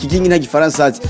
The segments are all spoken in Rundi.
kigingi nta gifaransa azi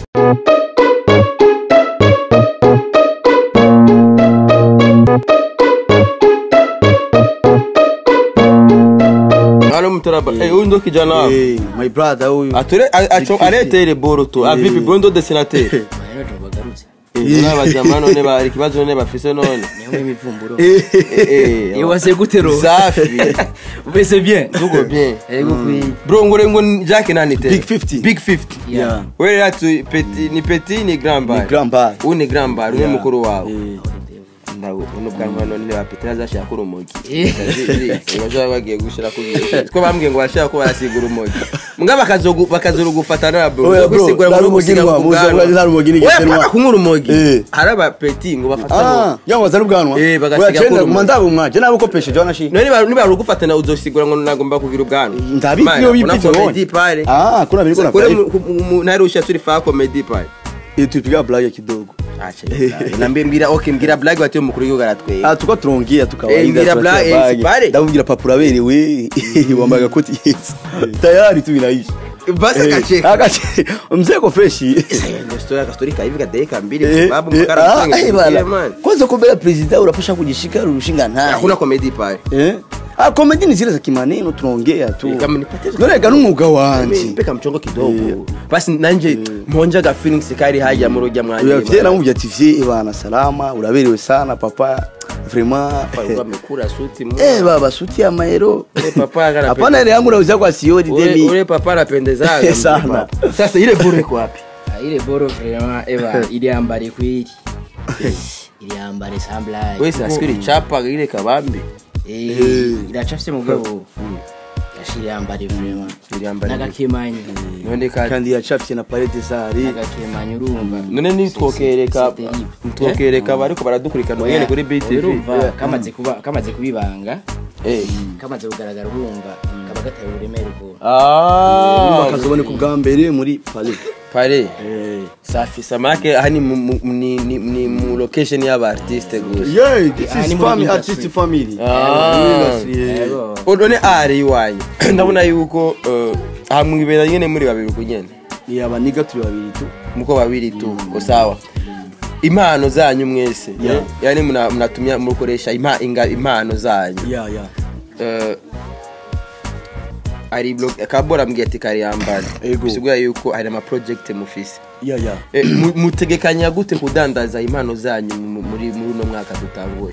Halo mtaraba. Eh, huyu ndo kijana wako. Eh, my brother huyu Ature acho arete ile boro tu. Avipi bondo dessinateur. rero tubagarutse N'abajama none bari kibazo none bafise none. niyo imivumburo Eh. iyo wase gutero Safi. umeze bien Tuko bien. yego kwi Bro ngore ngo Jack nani te? Big 50. Big 50. Yeah. Wewe atu petit ni petit ni grand bar. Ni grand bar. Uyu ni grand bar, uyu Yeah. mukuru wawe. Eh, Ndago uno bwanwa none ba petit azashaka urumogi. Eh. Baje bagiye gushira ku Ko bambwiye ngo bashaka ko barasigura urumogi. Mbwa bakazogu bakazorugufata na bro. Oya, bro, Gusigura ngo nta gusiga rumogi ku nwa, muzi bwanwa. ngo nta rumogi ni Oya, igitenwa. paka kunywa urumogi. Eh. Hari aba petit ngo bafata ah yango bazana ubwanwa Eh, bagasiga Oya, ko cenda, urumogi. mandabu mwa je nabo kopeshe je wanashi none niba niba rugufata na uzosigura ngo nagomba kugira ubwanwa. ndabizi Mana, iyo kuna bipite comedy pale. ah kuna biri kuna Kule narusha turi fa comedy pale. eh tupiga blague kidogo Acha. Nambie mbira okay mbira blague wati mukuru w'igihugu aratweye. ah tuko turongea Eh, tukawaida ngira tunatia bla- eh, bage. sipare. ndamubwira papa uraberewe wambaye agakoti yeza tayari tu binaisha Basi Eh, akacheka. akache mzee ko freshi Ndio story akastori kaivi kadeka mbili Eh, kwa sababu eh, mkara ah, mpange eh, kusikia, bana. man. kwanza kumbele president unapasha kujishika rushinga naye Hakuna comedy pale. eh ah comedy ni zile za kimaneno tunaongea tu Eh, kama nipate- none ga n'umwuga Mimi wanje mpeka mchongo kidogo. Basi nanje mponja ga feelings kari haja mu rujya mwanje. uyavye namubye ati vye bana salama uraberewe sana papa vraiment Papa amekula suti mu. eh baba suti ya maero Ule papa agana. hapana ile yangu nauza kwa sioni Ule demi ule papa anapendezaga. Sana. Sasa ile bure iko wapi? Ah, ile boro vraiment eba iliambare kweli iliambare samblai Wewe saskiri chapa ile kabambi. eh iracafye mugabo yashiriambare vraiment Iliambare. nagakemanyi None ka kandi yacafye na palette zari nagakemanyi urumva none nitwokereka C'est terrible. nitwokereka bariko baradukurikana nyene kuri BTV. urumva kamaze kuba kamaze kubibanga Eh. kamaze kugaragara urumva kaba gateye uburemere ubwo Ah. bakazoboneka ubwa mbere muri palais pale eh safi samake aha ni mu- mu- ni, ni, ni mu location y'aba artiste gusa yeah this Ah, is ni muri family industry. artist family Ah. Industry, eh. Yego. none ari iwanyu ndabona yuko eh, aha mwibera nyene muri babiri uko nyene ni abaniga turi babiri tu muko babiri tu usawa impano zanyu mwese Yeah. eh, yani muna- mnatumia mukoresha impa- inga- impano zanyu yeah yeah Eh, ari blo- kabora mbwiye ati kariyambara Ego. bisigura yuko hari ama project mufise yeah yeah Eh, mu- mutegekanya gute kudandaza impano zanyu mu- muri muri uno mwaka dutanguye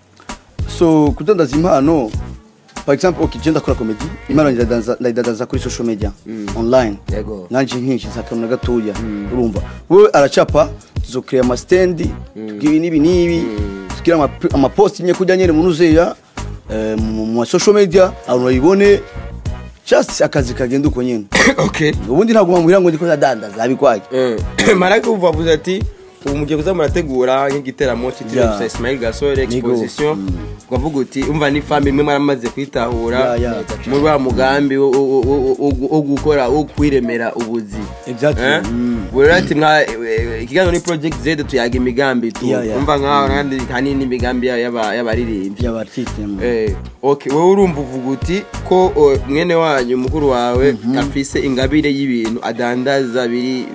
so kudandaza impano par exemple ok je ndakora comedy impano ndayidandaza- ndayidandaza kuri social media online yego nanje nkinshi nsakana na gatoya urumva wewe aracapa tuzokrea amastendi ibi n'ibi n'ibi tugira ama- amaposti nye kujya nyene munuzeya eh, mu mu ma social media abantu bayibone just akazi kagenda uko nyene okay ubundi ntabwo bamubwira ngo ndiko ndadandaza abikwage marake uva avuze ati ubu mugiye kuza murategura nk'igiteramo cyitiriwe Yeah. gusa Ismail Gasore Nigo. exposition ukavuga uti umva ni family imwe maramaze kwitahura Yeah, yeah. muri wa mugambi wo- wo- wo- wo- wo gukora wo kwiremera ubuzi Exactly. Eh? Mm. Buri rero ati mwa eh, ikiganiro ni project Z tuyaga imigambi tu Yeah, yeah. umva nkaho kandi hanini imigambi y'aba- y'abaririmbyi by'abartiste Eh, okay wowe urumva uvuga uti ko o, mwene wanyu mukuru wawe afise ingabire y'ibintu adandaza biri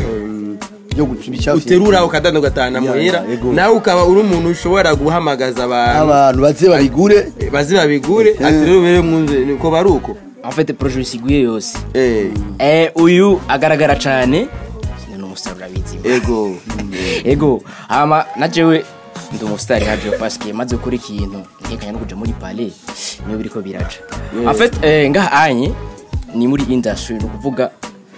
byo gucibicafye uterura ukadandaza ugatahana Yeah, muhira yeah, yego. nawe ukaba uri umuntu ushobora guhamagaza abantu abantu baze babigure eh, baze babigure ati rero bere mwumve niko bari uko en fait projet usiguye yose Eh, eh uyu agaragara cyane ni umustar urabizi ego ego hama na jewe ndi umusitari haje paske maze gukora ikintu nkekanya no kuja muri palais niyo biriko biraca en fait eh, ngaha anye ni muri industry ni ukuvuga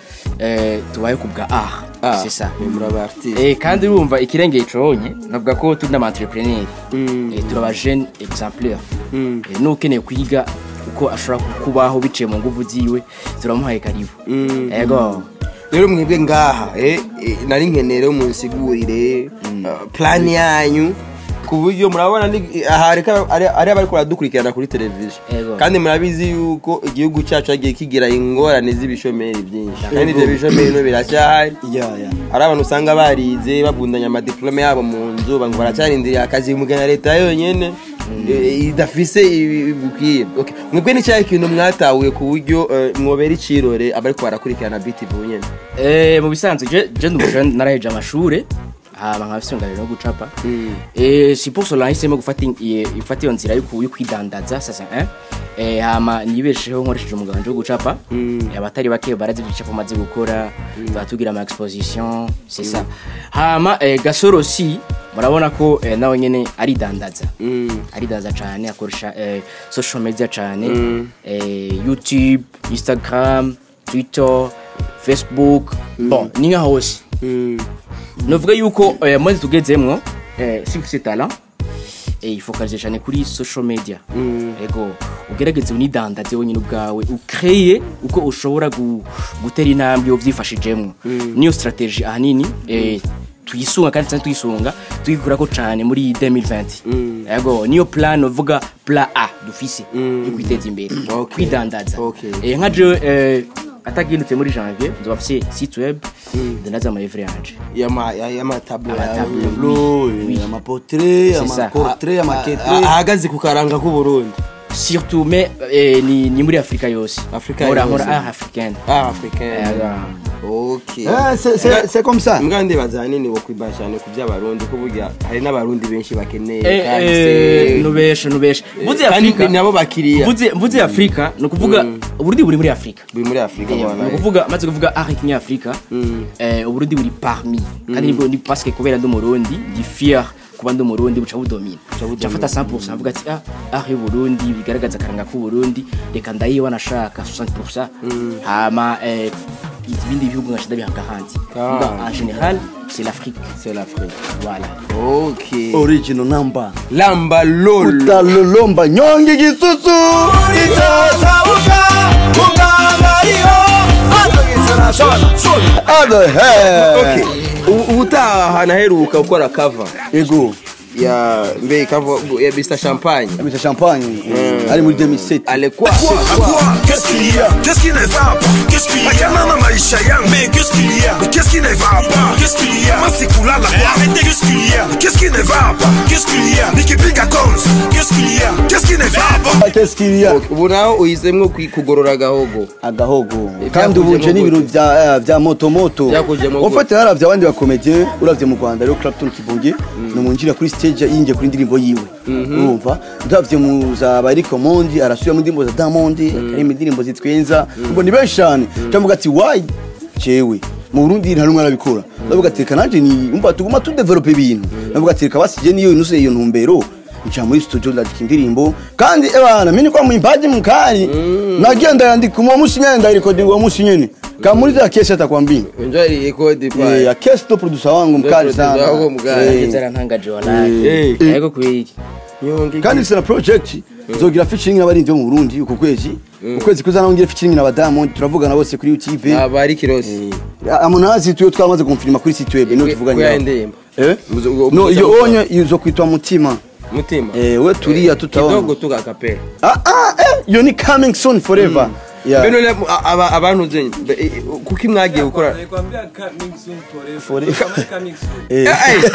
eh, tubaye ku bwa art Ah, c'est ça muri aba artiste Eh, kandi urumva ikirengeye conye navuga ko turi n'ama entrepreneur Mm. eh, turi aba jeune exemplaire Mm. eh, n'ukeneye kwiga uko ashobora kubaho biciye mu nguvu ziwe turamuhaye karibu Mm. ego rero mwebwe ngaha eh, eh, nari nkenere munsigurire uh, plan yanyu ku buryo murabona ni- aha reka- ari ari abari baradukurikirana kuri televiziyo Ego. kandi murabizi yuko igihugu cyacu hagiye kigira ingorane z'ibishomeri byinshi kandi ibyo bishomeri no biracyahari yeah yeah hari abantu usanga barize babundanya amadiplome yabo mu nzu ngo baracyarindiriye akazi mugana leta yonyine eh, idafise ibi- bukwiye Okay. mwebwe ni cyahe kintu mwatahuye ku buryo eh, mwobera icirore abariko barakurikirana BTV nyene Eh, mu bisanzwe je je ndumva naraheje amashure hama nkafise ngariro no gucapa Mm. eh si pour cela nahisemo gufata in- i- gufata iyo nzira yo ku- yo kwidandaza sasa eh eh hama nibesheho nkoresheje umuganga wo gucapa Mm. abatari bake barazi ibicapo maze gukora batugira ama exposition c'est ça hama eh, gasoro si murabona ko eh, nawe nyene aridandaza Mm. aridandaza cyane akoresha eh, social media cyane Mm. eh, youtube instagram twitter facebook bon ni nka hose Mm. novuga yuko eh, maze tugezemwo eh, si ufise talent eh, ifokalize cyane kuri social media Mm. ego ugerageze unidandaze wenyine ubwawe ukreye uko ushobora gu, gutera intambwe uvyifashijemwo niyo strategie ahanini eh, tuyisunga kandi cyane tuyisunga tuyikurako cyane muri 2020 Mm. ego niyo plan uvuga plan A dufise Mm. yo kwiteza imbere Okay. kwidandaza Okay. eh, nka jewe eh, atagindutse muri janvier nzoba mfise site web ndandaza ama livre yanje Yama- ya- y'amatablo yawe. Amatablo. tableau Oui. amaportrait C'est ça. amaportrait Ah- amaketre ahagaze ku karanga k'uburundi surtout mais eh, ni, ni muri afrika yose Afrika Nkora- yose. nkora art africaine ah africain Eh, okay Ah, c'est- c'est c'est comme ça mbwa ndibaza ahanini wo kwiba cyane ku by'abarundi ko burya hari n'abarundi benshi bakeneye Eh, kandi eh, se- nubeshe nubeshe mvuze kandi afrika nabo bakiriya mvuze mvuze afrika ni ukuvuga uburundi buri muri afrika buri muri afurika Eh, bwana ni ukuvuga maze kuvuga art kinyafrika Mm. eh, uburundi buri parmi kandi nibwo ni parce que kubera ndi umurundi ndi fier kuba ndi umurundi buca budomina budomina. cafata 100% avuga ati ah art y'uburundi bigaragaza akaranga k'uburundi reka ndayiba nashaka 60% hama eh, ibindi bihugu ngasha ndabihabwa ahandi Ah. Kuvuga, en général c'est l'afrique c'est l'afrique voilà okay original number lamba lolo utalolomba nyonge igisusu Other hair. okay U- ubutaha naheruka gukora cover ego ya mbe cover ya Mr Champagne amita champagne eh, ari muri 2007 alikuwa À quoi Qu'est-ce qu'il y a Qu'est-ce qui ne va pas Qu'est-ce qu'il y a Ayana na maisha yangu Mais qu'est-ce qu'il y a Mais qu'est-ce qui ne va pas Qu'est-ce qu'il y a Masikulala kwa arrêtez Qu'est-ce qu'il y a Qu'est-ce qui ne va pas Qu'est-ce qu'il y a Nikipiga cons Qu'est-ce qu'il y a Qu'est-ce qui ne va pas qu'est-ce qu'il y a ubu naho uhisemwo kwi- kugorora agahogo agahogo Eh, kandi ubu byakujemo nje n'ibintu gute? bya eh, bya moto moto Byakujemo en gute? fait haravye abandi bakomedien uravye mu Rwanda rero Clapton Kibonge ni umunjira kuri stage yinjiye kuri indirimbo yiwe urumva ndavye mu za Bariko Mondi arasubira mu ndirimbo za Diamond akarimo indirimbo zitwenza ubwo ni benshi cyane ndavuga ati why jewe mu Burundi nta numwe arabikora ndavuga ati reka nanje ni umva tuguma tu develop ibintu ndavuga ati reka basije niyo nusuye iyo ntumbero nca muri studio ndandika indirimbo kandi ebana mini kwa mwimbaji mkali nagenda yandika uwo musi nyene ndarikodinga uwo musi nyene kamuri za kesi atakwambia enjoy record Eh, pa ya kesi ndo producer wangu mkali producer sana wako mkali. Eh, Ivyo yarantangaje wallahi Eh. yego kweli nyonge kandi sina project zogira featuring n'abarinzi bo mu Burundi uko kwezi ukwezi kuza naho ngira featuring na Diamond turavugana bose kuri YouTube abari kirosi amunazi tuyo twamaze kumfilima kuri site web no tuvuganye kuya nawe. indirimbo eh Muzo- ugo- no muzo- iyo onye izo kwitwa mutima mutima eh we turiya tutabona kidogo tuga kapera ah ah eh yo ni coming soon forever yeah beno le aba abantu zenye be- eh, kuki mwagiye gukora eh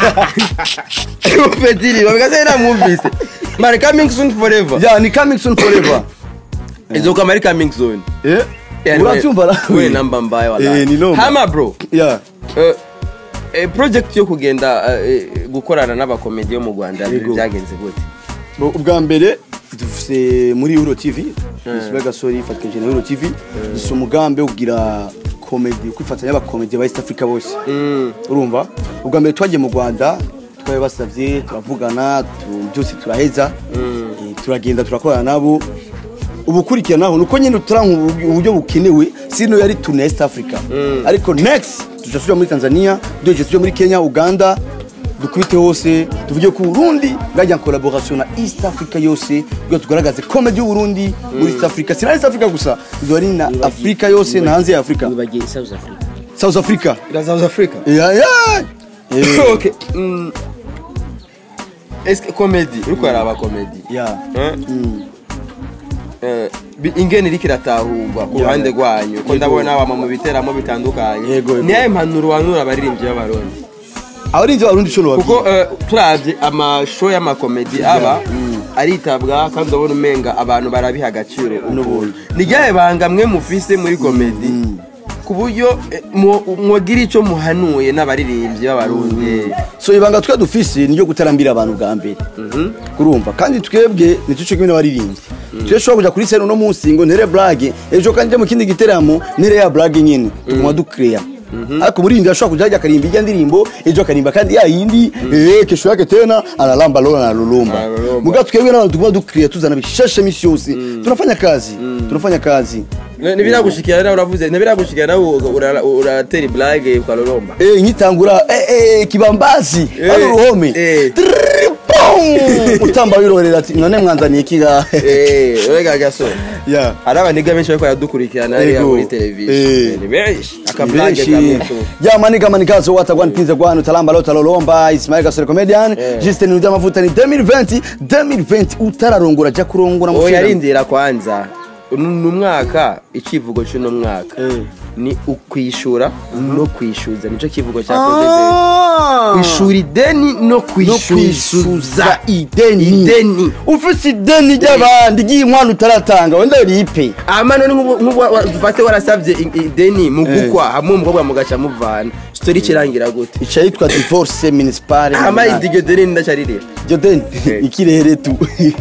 Pediri babikaze namwumvise mari coming soon forever yeah ni coming soon forever izoka mari coming soon eh Yani uracyumva la we namba mbaya wala Eh, ni noma. hama bro yeah eh, eh, project yo kugenda eh, gukorana n'abakomedi yo mu Rwanda Yego. byagenze gute Bo, ubwa mbere dufise muri Euro TV Ismail Gasori ifatikanyije na Euro TV dufise umugambi wo kugira comedy kwifatanya n'abakomedi ba East Africa bose urumva ubwa mbere twagiye mu Rwanda twabibasavye turavugana tu- byose turaheza Eh, turagenda turakorana nabo ubukurikiranaho nuko nyine turanka uburyo bukenewe sino yari tuna East Africa ariko next tuzasubira muri Tanzania duheje tujya muri Kenya Uganda dukubite hose tuvuge ku Burundi ngajya collaboration na East Africa yose kugira tugaragaze comedy y'u Burundi muri East Africa sina East Africa gusa izo ari na Africa yose na hanze ya Africa wibagiye South Africa South Africa ira South Africa yeah yeah Eh, okay mm. est-ce que comedy uriko araba comedy yeah Eh? Eh, bi- ingene iriko iratahurwa ku Yeah. ruhande rwanyu ko Yego. ndabona wama mu biteramo bitandukanye Yego, yego. niyahe mpanuro wanura abaririmbyi b'abarundi abarinzi b'abarundi cyo kuko eh, turavye amashow y'amakomedi aba aritabwa kandi urabona umenga abantu barabiha agaciro n'ubundi ni ryahe banga mwe mufise muri komedi ku buryo eh, mu- mwogira icyo muhanuye n'abaririmbyi b'abarundi so ibanga twe dufise ni ryo gutarambira abantu bwa mbere kurumva kandi twebwe ntituce kimwe n'abaririmbyi twe dushobora kuja kuri sene uno munsi ngo ntere blage ejo kandi njye mu kindi giteramo ntere ya blage nyene tuguma dukeya ariko umuririmbyi ashobora kuja ajya akarimba ijya ndirimbo ejo akarimba kandi ya yindi eh, kesho yake tena analamba lona analulumba Analulumba. muga twebwe n'abantu tuguma dukeya tuzana bishasha misi yose tunafanya kazi tunafanya kazi ntibiragushikira nawe uravuze ntibiragushikira nawe ura- uratera iblage ukaroromba Eh, nkitangura eh, eh, kibambazi Eh, hano uruhome eh. Trrrr, pum! utamba wirorera ati none mwanzaniye ikiga Eh, urega gasore Yeah. hari abaniga benshi bariko baradukurikirana hariya Ego. muri televiziyo Eh. ni benshi akablage Benshi. kamwe tu ya manika manikazo watagwan pinze gwanu talamba lo talolomba Ismail Gasore comedian Eh. Justin Nudi amavuta ni 2020 2020 utararongora ja kurongora mu oya shira. yarindira kwanza ni umwaka icivugo cy'uno mwaka Eh. ni ukwishura no kwishyuza nicyo kivugo cya Ah. kwishura ideni no no kwishyuza kwishyuza ideni ideni ufise ideni ry'abandi ry'inkwano utaratanga wenda ripe ama none nk'ubu- nk'ubu wa- wa- dufate warasabye i- ideni mu gukwa hamwe umukobwa mugaca muvana sitori ikirangira gute ica yitwa divorce municipale ama iryo deni ndacaririra iryo deni Eh. ikirere tu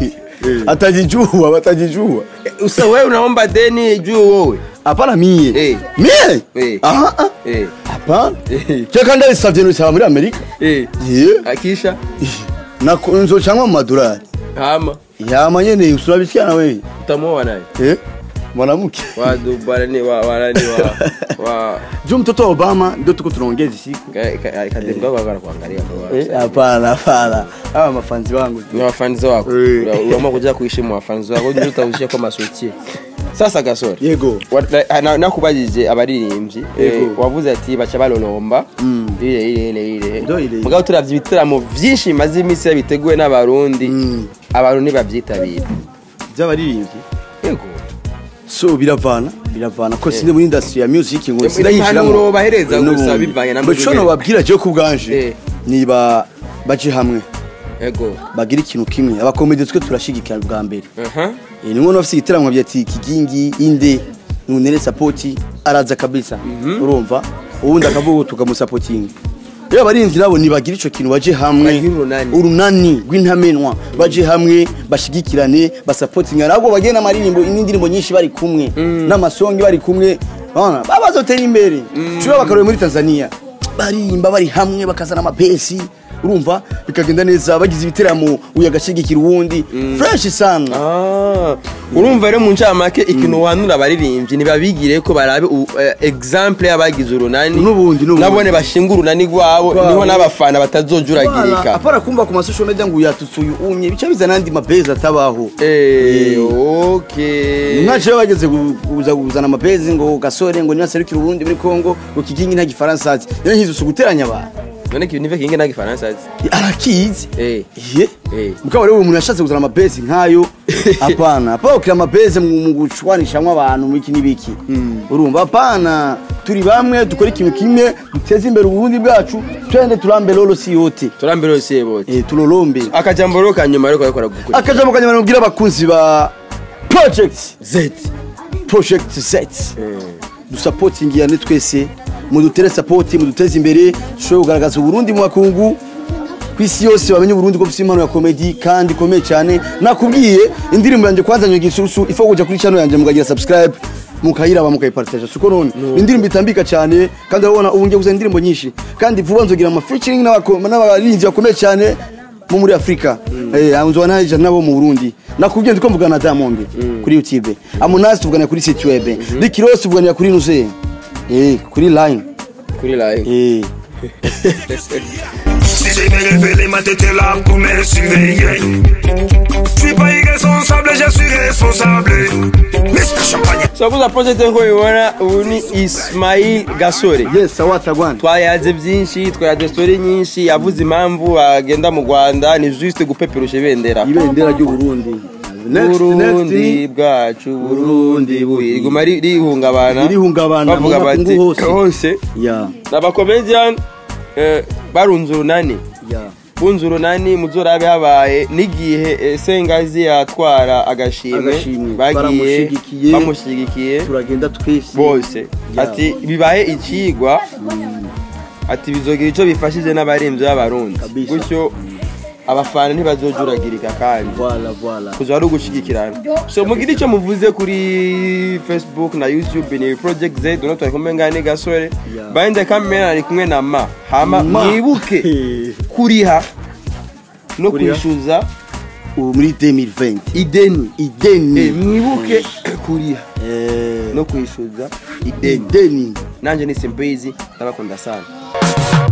atajijua batajijua usa wewe unaomba deni juu wowe hapana mie Eh. mie Eh. aha ah. Eh, hapana Eh. cyeka ndabisavye nusaba muri amerika eh, ye akisha nako nzocamwa mu madolari hama yama nyene usurabisikia na wewe utamuoa naye eh mwanamke wa dubarani wa warani wa wa jo mtoto wa obama ndio tuko tunaongeza siku kademba kwa kwa kuangalia kwa Eh, hapana hapana hawa mafanzi wangu ni wafanzi wako Eh. Ura- uamua kuja kuishi mu wafanzi wako ndio utaushia kwa maswiti sasa gasore yego Wa- na- na- nakubajije abaririmbyi eh, Yego. wavuze ati baca balolomba ile ile ile ile Ndo ile. mugabo turavye ibitaramo vyinshi bimaze iminsi biteguwe n'abarundi Mm. abantu ntibavyitabira by'abaririmbyi yego so biravana biravana ko sinde muri industry ya music ngo Im- sinayishiramo impanuro bahereza gusa bivanye na muco no babwira je ku bwanje Eh. niba baje hamwe yego bagira ikintu kimwe abakomedi twe turashigikira bwa mbere aha Eh, ni ngono bafite igitaramo bya ati kigingi inde nunere sapoti araza kabisa urumva ubundi akavuga tukamusapotinga rero abarinzi nabo nibagira ico kintu baje hamwe Bagira urunani. urunani rw'intamenwa baje hamwe bashigikirane basapotinga nabwo bagenda amaririmbo n'indirimbo nyinshi bari kumwe n'amasongi bari kumwe bana babazotera imbere cyo bakarore muri Tanzania barimba bari hamwe bakazana amapesi urumva bikagenda neza bagize ibiteramo uyu agashigikira uwundi fresh sana Ah, urumva rero mu ncamake ikintu wanura abaririmbyi ntibabigire ko barabe u- eh, exemple y'abagize urunani N'ubundi, n'ubundi. nabone bashinga urunani rwabo Rwabo. niho n'abafana batazojuragirika apara kumva ku masosho media ngo yatutse uyu umye bica bizana andi mabezi atabaho Eh, Eh. okay. nkaje rero bageze gu- kuza kuzana amabezi ngo gasore ngo niba aserukira uburundi muri kongo ngo kigingi nta gifaransa azi rero nkizo si uguteranya abantu none ki- nive kinge nta gifaransa azi arakizi Eh. ye Eh. mukaba rero uwo muntu yashatse kuzana amabezi nk'ayo apana apana ukira amabezi mu mu gushwanishamwo abantu mu iki n'ibiki urumva apana turi bamwe dukora ikintu kimwe duteze imbere uburundi bwacu twende turambe lolo si yote turambere yose yebote eh, tulolombe akajambo rero ka nyuma ariko ariko gukora akajambo kanyuma nabwira abakunzi ba project z project z dusapotingiyane twese mudutere sapoti muduteze imbere dushobore kugaragaza uburundi mu bakungu ku isi yose bamenye uburundi ko bufite impano ya komedi kandi ikomeye cyane nakubwiye indirimbo yanjye kwanza nyuga isusu ifa kuja kuri channel yanjye mukagira subscribe mukayiraba mukayipartaja suko none indirimbo itambika cyane kandi urabona ubu ngiye kuzana indirimbo nyinshi kandi vuba nzogira ama featuring n'abako- n'abarinzi bakomeye cyane bo muri Afrika eh anzo naje nabo mu Burundi nakubwiye ndiko mvugana na Diamond kuri YouTube Amonasi tuvugana kuri site web Rick Ross tuvuganira kuri Nuze eh kuri line kuri live eh Si j'ai bien révélé, ma tête est là pour me surveiller. Je suis pas irresponsable, je suis responsable. Mr. Champagne. turakuza project nko bibona ubu ni ismail gasore yes awatagwana twayaze byinshi twayaze story nyinshi yavuze impamvu agenda mu rwanda ni juste gupeperusha ibendera ibendera ry'u Burundi next burundi next bwacu burundi buyi riguma ri- rihungabana Ririhungabana bavuga mu bati makungu hose. hose ya n'abakomedian eh, barunze urunani ya bunze urunani muzorabe habaye n'igihe eh, sengazi yatwara agashimwe Agashimwe. bagiye Baramushigikiye. bamushigikiye turagenda twese bose ati bibaye ikigwa ati bizogira icyo bifashije n'abarembyi b'abarundi Kabisa. gutyo abafana ntibazojuragirika kandi voilà voilà kuza ari ugushigikirana so mugire icyo muvuze kuri facebook na youtube ni project z uno twari kumwe ngane gasore Yeah. bande kamera ari kumwe na ma hama Ma. mwibuke kuriha no Kuriha. kwishyuza ubu muri 2020 ideni ideni Eh, mwibuke kuriha Eh, no kwishyuza ideni ideni nanjye ni simbizi ndabakunda sana